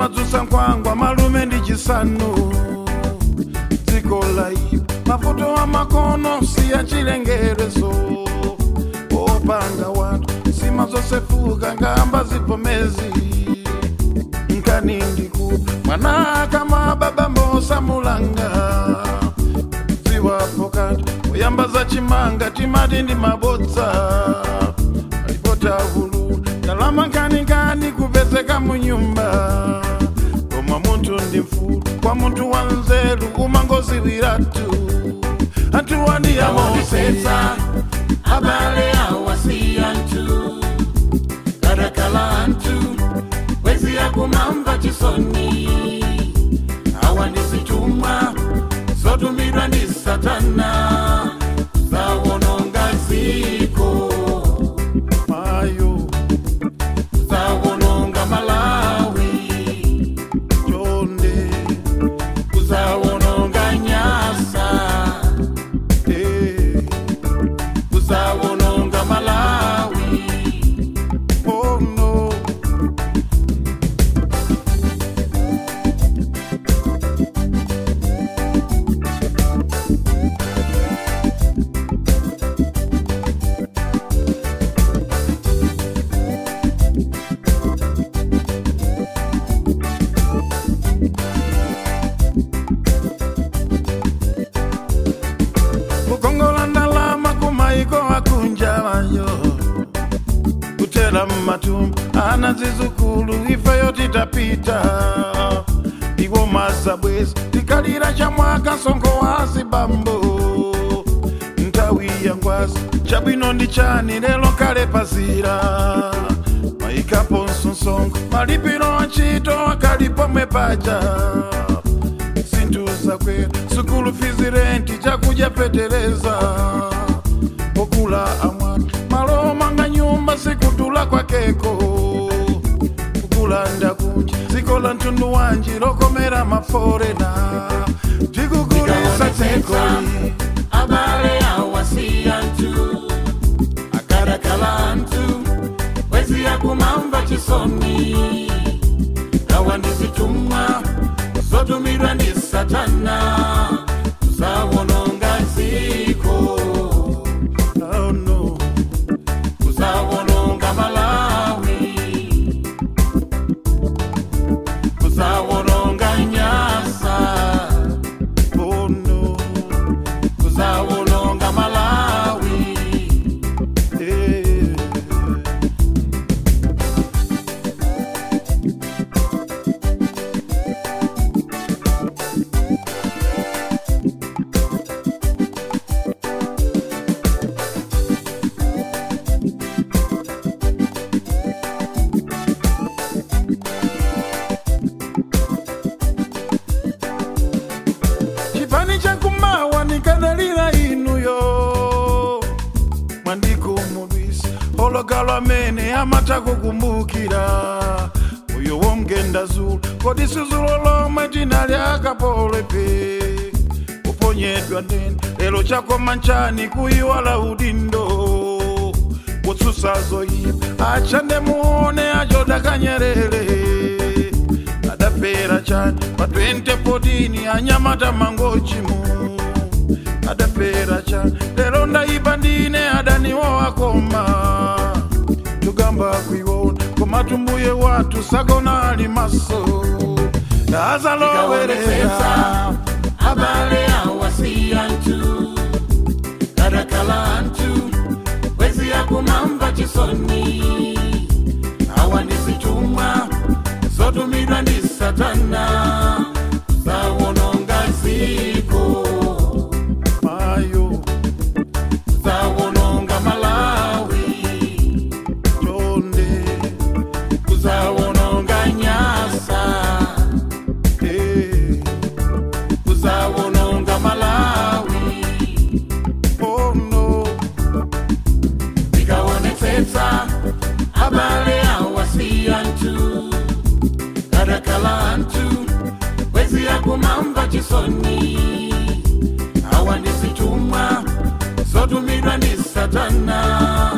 simadzusa nkwangwa malume ndi chisanu dziko laipa mavuto wa makono siya chilengerezo opanga watu sima zosefuka ngamba zipomezi nkani ndikupa mwana kama baba mosamulanga ziwapo kati kuyamba za chimanga timati ndi mabodza alipota hulu ndalama nkanikani kupezeka munyumba koma munthu ndi mfulu kwa munthu wa nzeru umangoziwiratu anthu waniyamosetsa abale awasiyantu karakalantu wezi yakumamva chisoni awa ndi zitumwa zotumidwa ndi satana zawononga ziko mayo zawononga malawi chonde kuzawononga nyasa eh, kuzawononga malawi oh no kukongola ndalama kumaiko akunja wayo kutera mmatumba ana zizukulu ifeyo titapita iwo mazabwezi tikalira chamwaka nsongo wazi bambo nthawi ya ngwazi chabwino ndi chani lero kale pazira mayikaponso nsongo malipiro a ntchito akali pomwe paja zinthu zakwera sukulu fizi renti chakudya fetereza pokula amwana malo manga nyumba sikutula kwakeko kukula ndakunja dziko la mtundu wanji lokomera maforena tikugulisa dzikoli abale awasiyantu akarakalantu wezi yakumamva chisoni awa ndi zitumwa zotumidwa ndi satana kuzawononga ziko oh no. kuzawononga malawi kuzawononga nyasa Oh no. kuzawononga malawi Eh. chipani chakumawa nikanalira inuyo mwandikumudwisa ologalo amene amata kukumbukira uyo womgenda zulu kodi sizulo lomwe tinali akapolepe kuponyedwa ndende lero chakoma nchani kuyiwala udindo kutsusa zoyipa achande muone achoda kanyerere adapera chani pa 2014 anyamata mangochimu adapera chani lero ndaipa ndine adaniwo akoma tugamba kuiwona koma tumbuye watu sagona ali maso azalowerera Ikaonetsetsa abale awasiyantu karakalantu wezi yakumamva chisoni awa ndi zitumwa zotumidwa ndi satana zawononga ziko mayo zawononga malawi chonde kuzawononga nyasa eh, kuzawononga malawi oh no ikaonetsetsa abale awasiyantu karakalantu wezi yakumamva chisoni awa ndi zitumwa zotumidwa ndi satana